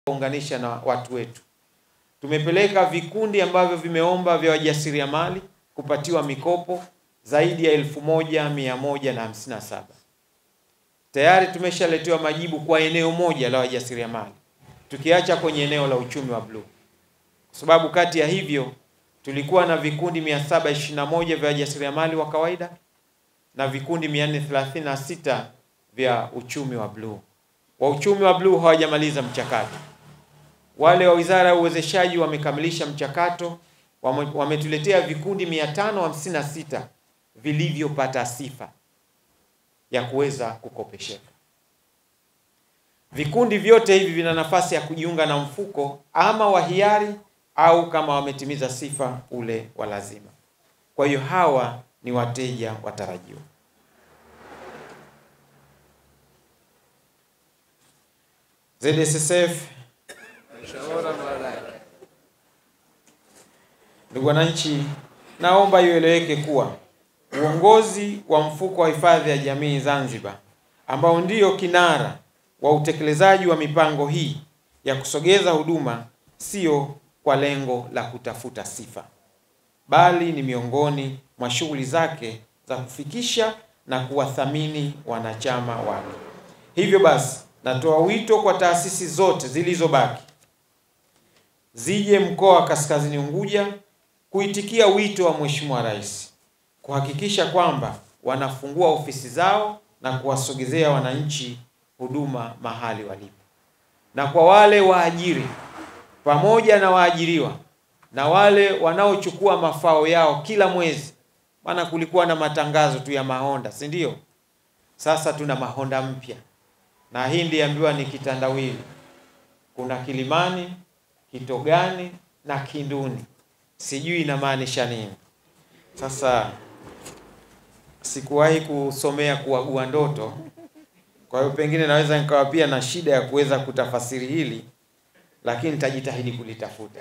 kuunganisha na watu wetu. Tumepeleka vikundi ambavyo vimeomba vya wajasiriamali kupatiwa mikopo zaidi ya elfu moja mia moja na hamsini na saba. Tayari tumeshaletewa majibu kwa eneo moja la wajasiriamali, tukiacha kwenye eneo la uchumi wa bluu, kwa sababu kati ya hivyo tulikuwa na vikundi 721 vya wajasiriamali wa kawaida na vikundi 436 vya uchumi wa bluu. Wa uchumi wa bluu hawajamaliza mchakato. Wale wa Wizara ya Uwezeshaji wamekamilisha mchakato, wame- wametuletea vikundi 556 vilivyopata sifa ya kuweza kukopesheka. Vikundi vyote hivi vina nafasi ya kujiunga na mfuko ama wa hiari au kama wametimiza sifa ule wa lazima. Kwa hiyo hawa ni wateja watarajiwa. ZSSF, ndugu wananchi, naomba ieleweke kuwa uongozi wa mfuko wa hifadhi ya jamii Zanzibar ambao ndio kinara wa utekelezaji wa mipango hii ya kusogeza huduma sio kwa lengo la kutafuta sifa, bali ni miongoni mwa shughuli zake za kufikisha na kuwathamini wanachama wake. Hivyo basi, natoa wito kwa taasisi zote zilizobaki zije mkoa wa Kaskazini Unguja kuitikia wito wa Mheshimiwa Rais kuhakikisha kwamba wanafungua ofisi zao na kuwasogezea wananchi huduma mahali walipo, na kwa wale waajiri pamoja na waajiriwa na wale wanaochukua mafao yao kila mwezi, maana kulikuwa na matangazo tu ya mahonda, si ndio? Sasa tuna mahonda mpya, na hii ndiambiwa ni kitandawili. Kuna Kilimani, Kitogani na Kinduni, sijui inamaanisha nini. Sasa sikuwahi kusomea kuagua ndoto, kwa hiyo pengine naweza nikawa pia na shida ya kuweza kutafasiri hili, lakini nitajitahidi kulitafuta.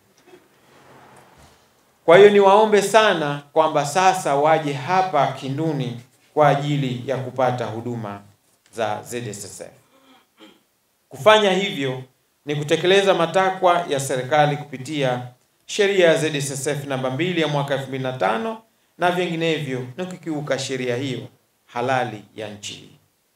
Kwa hiyo niwaombe sana kwamba sasa waje hapa Kinduni kwa ajili ya kupata huduma za ZSSF. Kufanya hivyo ni kutekeleza matakwa ya serikali kupitia sheria ya ZSSF namba mbili ya mwaka 2005 na vinginevyo na kukiuka sheria hiyo halali ya nchi hii.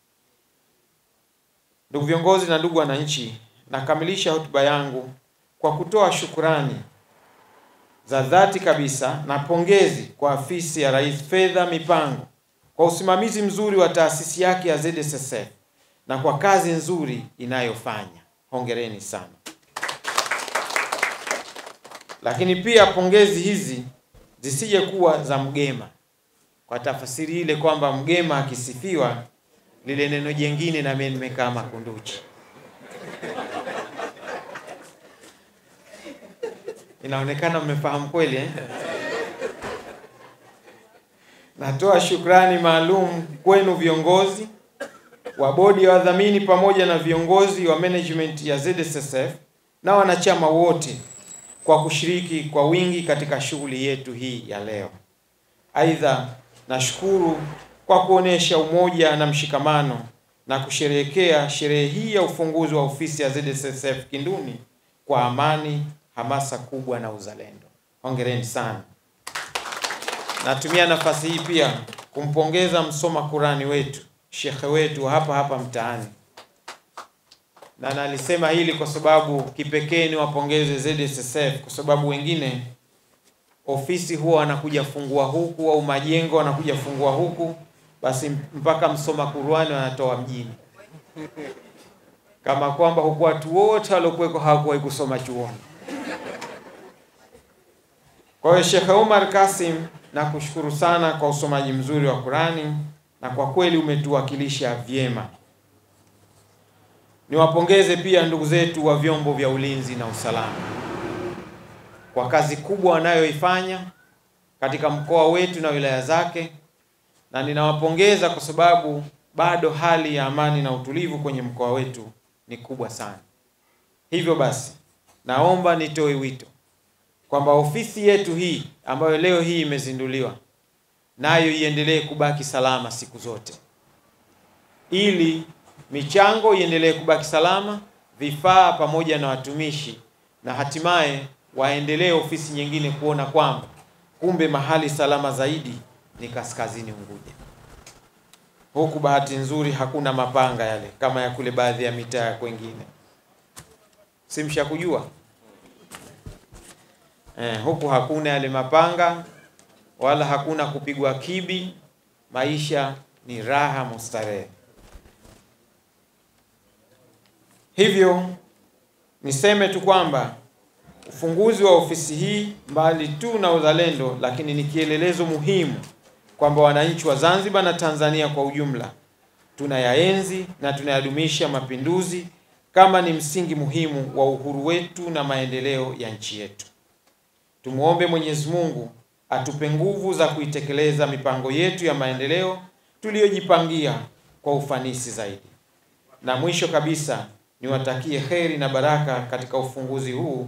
Ndugu viongozi na ndugu wananchi, nakamilisha hotuba yangu kwa kutoa shukurani za dhati kabisa na pongezi kwa afisi ya Rais Fedha Mipango kwa usimamizi mzuri wa taasisi yake ya ZSSF na kwa kazi nzuri inayofanya. Hongereni sana. Lakini pia pongezi hizi zisije kuwa za mgema, kwa tafasiri ile kwamba mgema akisifiwa lile neno jengine na mimi nimekaa makunduchi. Inaonekana mmefahamu kweli eh? Natoa shukrani maalum kwenu viongozi wa bodi ya wadhamini pamoja na viongozi wa management ya ZSSF na wanachama wote kwa kushiriki kwa wingi katika shughuli yetu hii ya leo. Aidha, nashukuru kwa kuonesha umoja na mshikamano na kusherehekea sherehe hii ya ufunguzi wa ofisi ya ZSSF Kinduni kwa amani, hamasa kubwa na uzalendo. Hongereni sana. Natumia nafasi hii pia kumpongeza msoma Kurani wetu, shekhe wetu hapa hapa mtaani, na nalisema hili kwa sababu kipekee ni wapongeze ZSSF kwa sababu wengine ofisi huwa wanakuja fungua huku au majengo wanakuja fungua huku, basi mpaka msoma Qur'ani wanatoa mjini, kama kwamba huku watu wote waliokuweko hawakuwahi kusoma chuoni. Kwa hiyo Sheikh Umar Kasim, nakushukuru sana kwa usomaji mzuri wa Qur'ani na kwa kweli umetuwakilisha vyema. Niwapongeze pia ndugu zetu wa vyombo vya ulinzi na usalama kwa kazi kubwa wanayoifanya katika mkoa wetu na wilaya zake, na ninawapongeza kwa sababu bado hali ya amani na utulivu kwenye mkoa wetu ni kubwa sana. Hivyo basi, naomba nitoe wito kwamba ofisi yetu hii ambayo leo hii imezinduliwa nayo iendelee kubaki salama siku zote, ili michango iendelee kubaki salama vifaa pamoja na watumishi, na hatimaye waendelee ofisi nyingine kuona kwamba kumbe mahali salama zaidi ni kaskazini Unguja. Huku bahati nzuri hakuna mapanga yale kama ya kule baadhi ya mitaa kwengine, simsha kujua eh, huku hakuna yale mapanga wala hakuna kupigwa kibi. Maisha ni raha mustarehe. Hivyo niseme tu kwamba ufunguzi wa ofisi hii mbali tu na uzalendo, lakini ni kielelezo muhimu kwamba wananchi wa Zanzibar na Tanzania kwa ujumla tunayaenzi na tunayadumisha mapinduzi kama ni msingi muhimu wa uhuru wetu na maendeleo ya nchi yetu. Tumuombe Mwenyezi Mungu atupe nguvu za kuitekeleza mipango yetu ya maendeleo tuliyojipangia kwa ufanisi zaidi. Na mwisho kabisa, niwatakie kheri na baraka katika ufunguzi huu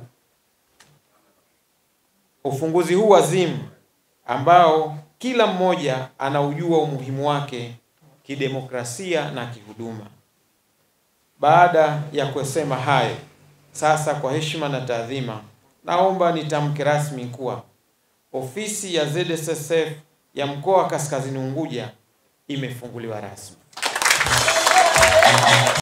ufunguzi huu azimu ambao kila mmoja anaujua umuhimu wake kidemokrasia na kihuduma. Baada ya kusema hayo, sasa kwa heshima na taadhima, naomba nitamke rasmi kuwa ofisi ya ZSSF ya mkoa wa Kaskazini Unguja imefunguliwa rasmi.